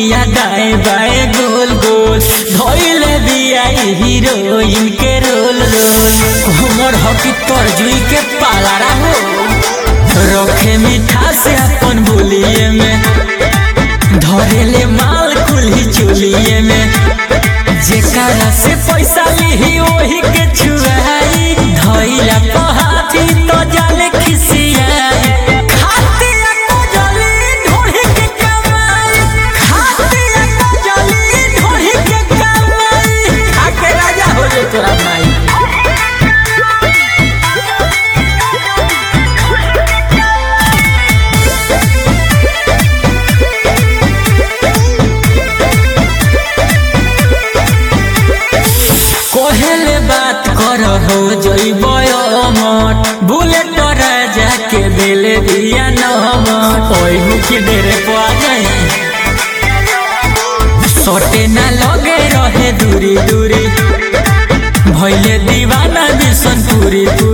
बिया दाएं बाएं गोल गोल धोइले बिया ई हीरोइन के रोल रोल हमर हकी तरजुई के पालारा हो रखे मीठा से अपन बोलिए में धरेले माल कुल्ही चोलिए में जेकरा से पैसा लिही वही के छुआई धइला पहाती तो जाले खिसियाई खातिया को जली ढोढ़ी के कमाई खातिया को जली ढोढ़ी के कमाई खाके राजा हो जे तोरा भाई कोहेले बात कर हो जइब अमर बुलेट राजा के दिले दिया नमर ओई मुखी डेरे पा गई सोटे ना लगे रहे दूरी दूरी भइले दीवाना बिसन पूरी पूरी